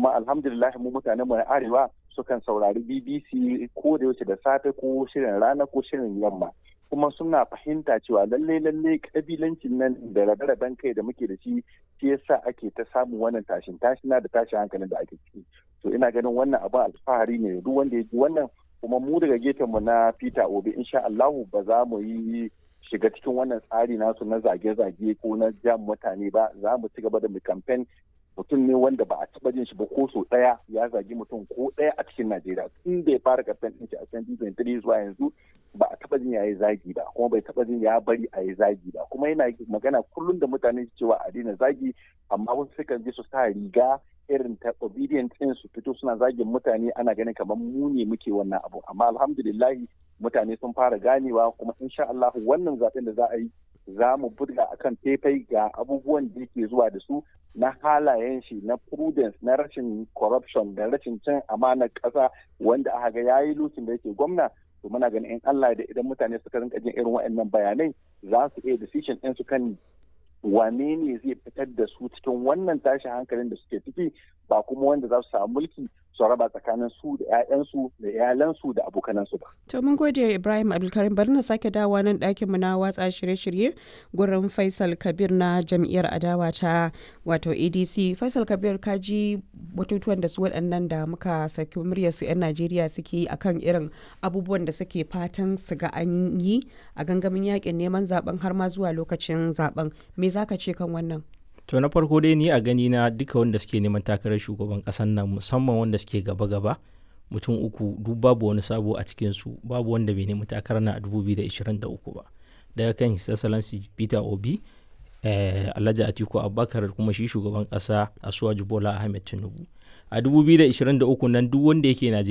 kuma alhamdulillah mu mutanen mu na arewa sukan saurari BBC ko da yaushe da safe ko shirin rana ko shirin yamma kuma suna fahimta cewa lalle lalle kabilancin nan da rabe-raben kai da muke da shi shi yasa ake ta samun wannan tashin tashina da tashin hankalin da ake ciki to ina ganin wannan abin alfahari ne duk wanda ya ji wannan kuma mu daga gefen mu na Peter Obi insha Allahu ba za mu yi shiga cikin wannan tsari nasu na zage-zage ko na jam mutane ba za mu ci gaba da mu campaign mutum ne wanda ba a taba jin shi ba ko so daya ya zagi mutum ko daya a cikin Najeriya tun da ya fara campaign din shi a 2023 zuwa yanzu ba a taba jin ya yi zagi ba kuma bai taba jin ya bari a yi zagi ba kuma yana magana kullum da mutane cewa a daina zagi amma wasu sukan je su sa riga irin ta obedient din su fito suna zagin mutane ana ganin kamar mu ne muke wannan abu amma alhamdulillahi mutane sun fara ganewa kuma insha Allah wannan zaben da za a yi za mu buga akan faifai ga abubuwan da yake zuwa da su na halayen shi na prudence na rashin corruption da rashin cin amanar ƙasa wanda aka ga yayi lokacin da yake gwamna to muna ganin in Allah da idan mutane suka rinka jin irin waɗannan bayanai za su iya decision ɗin su kan wane ne zai fitar da su cikin wannan tashin hankalin da suke ciki ba kuma wanda za su samu mulki su raba tsakanin su da 'ya'yansu da iyalansu da abokanansu ba. To mun gode Ibrahim Abdulkarim bari na sake dawowa nan ɗakin mu na watsa shirye-shirye gurin Faisal Kabir na jam'iyyar adawa ta wato ADC. Faisal Kabir ka ji batutuwan da su waɗannan da muka saki muryar su 'yan Najeriya suke akan irin abubuwan da suke fatan su ga an yi a gangamin yakin neman zaben har ma zuwa lokacin zaben. Me zaka ce kan wannan? to na farko dai ni a gani na duka wanda suke neman takarar shugaban ƙasar nan musamman wanda suke gaba-gaba mutum uku duk babu wani sabo a cikinsu babu wanda bai nemi takarar na a 2023 ba daga kan his excellency peter obi eh, alhaji atiku abubakar kuma shi shugaban ƙasa asuwaju bola ahmed tinubu a 2023 nan duk wanda yake najeriya